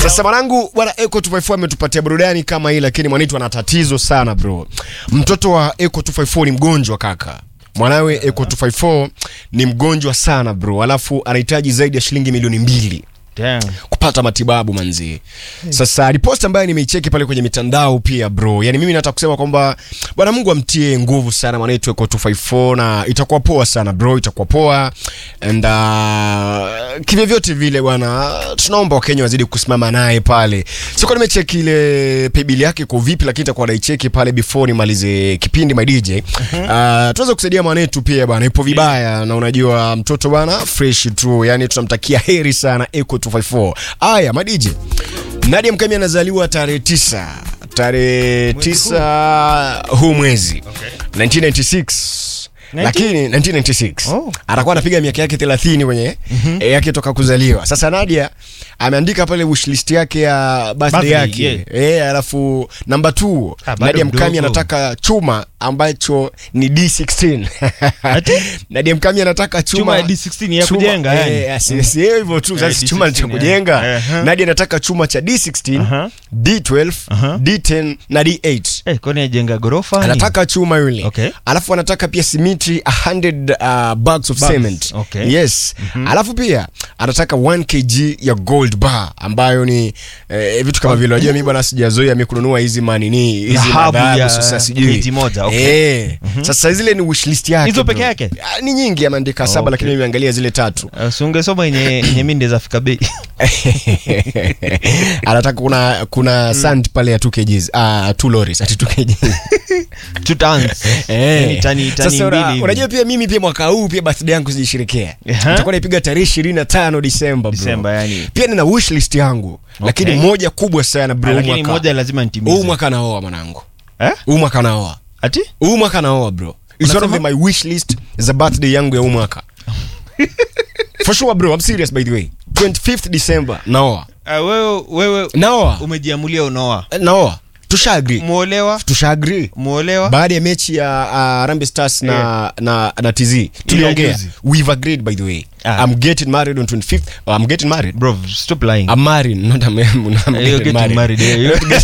Sasa mwanangu bwana Eco 254 ametupatia burudani kama hii, lakini mwanetu ana tatizo sana bro. Mtoto wa Eco 254 ni mgonjwa kaka. Mwanawe Eco 254 ni mgonjwa sana bro, alafu anahitaji zaidi ya shilingi milioni mbili Damn. kupata matibabu manzi. Sasa riposti ambayo nimeicheki pale kwenye mitandao pia bro, yani mimi nataka kusema kwamba bwana Mungu amtie nguvu sana mwanetu Eco 254 na itakuwa poa sana bro, itakuwa poa and uh, kivyovyote vile bwana, tunaomba Wakenya wazidi kusimama naye pale. Sikuwa nimecheki ile paybill yake kwa vipi, lakini itakuwa naicheki pale before nimalize kipindi my DJ. Uh, tuweze kusaidia mwanetu pia bwana, ipo vibaya na unajua mtoto bwana fresh tu, yani tunamtakia heri sana Eco 254. Aya, my DJ. Nadia Mkami anazaliwa tarehe tisa tarehe tisa huu mwezi 1996 lakini 1996 Oh. atakuwa anapiga miaka yake 30 kwenye eh, yake toka kuzaliwa. Sasa Nadia ameandika pale wishlist yake ya birthday Birthday, yake eh, alafu namba 2 Ah, bado Nadia Mkami mdogo. anataka chuma ambacho ni D16 Ati? Nadia Mkami anataka chuma, Chuma ya D16 ya kujenga, yani. eh, si- si hivyo tu Eh, sasa chuma ni cha D16, kujenga eh. Aha. Nadia anataka chuma cha D16 Aha. D12 Aha. D10 na D8 Eh, kwani ajenga ghorofa? ni? anataka chuma yule Okay. alafu anataka pia simiti 100 uh, bags of Bags, cement okay. yes alafu pia anataka 1 kg ya gold bar ambayo ni eh, vitu kama vile unajua mimi bwana sijazoea mimi kununua hizi manini hizi Dhahabu madhahabu ya sasa sijui kg moja, okay. eh sasa zile ni wish list yake Hizo peke bro. yake? Ah, ni nyingi ameandika saba Okay. lakini mimi nimeangalia zile tatu Uh, si ungesoma yenye yenye mimi ndeza fika bei. anataka kuna kuna sand pale ya 2 kgs ah 2 lorries ati 2 kgs Two tons. Eh. Yaani tani tani Sasa una- mbili hivi. unajua pia mimi pia mwaka huu pia birthday yangu sijisherekea. Aha. Nitakuwa naipiga tarehe 25 Disemba bro. Disemba, yani. Pia nina wish list yangu. Lakini moja kubwa sana bro huu Lakini mwaka. moja lazima nitimize. Huu mwaka naoa mwanangu. Eh? Huu mwaka naoa. Ati? Huu mwaka naoa bro. It's one of Unasema? my wish list za birthday yangu ya huu mwaka. For sure bro, I'm serious by the way. 25th December naoa. Uh, wewe wewe Naoa. umejiamulia unoa. Naoa. Tusha agree. Muolewa? Tusha agree. Muolewa? baada ya mechi ya uh, Harambee Stars na, na, na TZ tuliongea juzi. we've agreed by the way Ah. I'm getting married on 25th oh, I'm getting married Bro, stop lying. I'm married not I'm, I'm Eh, you're getting married. eh, you're-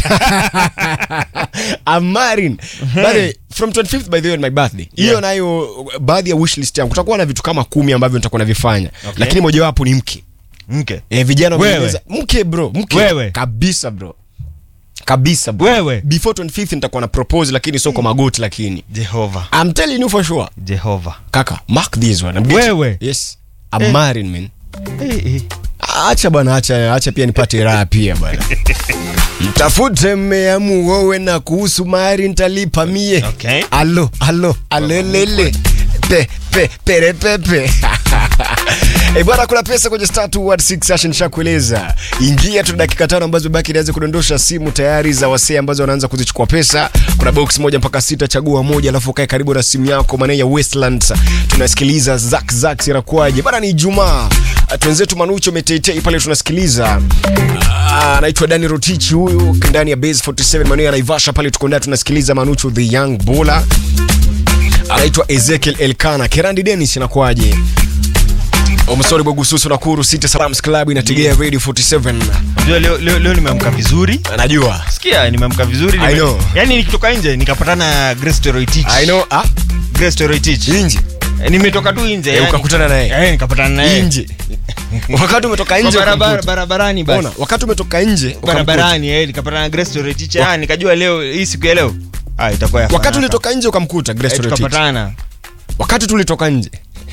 I'm married by the way, from 25th by the way on my birthday hiyo Yeah. nayo baadhi ya wish list yangu kutakuwa na vitu kama kumi ambavyo nitakuwa navifanya Okay. lakini mojawapo ni mke Mke. eh, vijana Wewe. wamenieleza- mke bro mke Wewe. kabisa bro kabisa bro. Wewe. before 25th nitakuwa na propose lakini sio kwa magoti lakini Jehova. I'm telling you for sure Jehova. kaka mark this one I'm getting- Wewe. yes I'm Eh. married man Eh, eh. acha bwana acha acha pia nipate raha pia bwana mtafute mmea muowe na kuhusu mari nitalipa mie Okay. alo alo alelele pe pe pere pepe Eh bwana kuna pesa kwenye star 216 session shakueleza ingia tu dakika tano ambazo baki nianze kudondosha simu tayari za wasee ambazo wanaanza kuzichukua pesa kuna box moja mpaka sita chagua moja alafu kae karibu na simu yako maana ya Westlands tunasikiliza zak zak inakuaje bana ni Ijumaa twenzetu Manucho Metetei pale tunasikiliza Ah, anaitwa Dani Rotich huyu ndani ya Base 47 maeneo ya Naivasha pale tuko ndani tunasikiliza Manucho the young bowler anaitwa Ezekiel Elkana Kerandi Dennis inakuaje Omsori Bogususu Nakuru City Salams Club inategea Radio 47 Unajua leo, leo, leo nimeamka vizuri anajua sikia nimeamka vizuri I know. yani nikitoka nje nikapatana na Grace Toroitich I know ah Grace Toroitich nje Eh, nimetoka tu nje Eh, yani. ukakutana naye? eh nikapatana naye nje wakati umetoka Kwa nje barabara ukamkuta. barabarani basi Ona, wakati umetoka nje ukamkuta. barabarani eh nikapatana na Grace Toroitich ah nikajua leo hii siku ya leo ah itakuwa ya wakati fanaka. ulitoka nje ukamkuta Grace eh, Torotich. tukapatana wakati tulitoka nje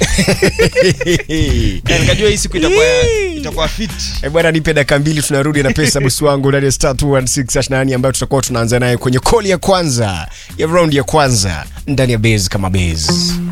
eh, nikajua hii siku itakuwa itakuwa fit Eh, bwana nipe dakika mbili tunarudi na pesa bosi wangu ndani ya star 216 nani ambayo tutakuwa tunaanza naye kwenye koli ya kwanza ya round ya kwanza ndani ya base kama base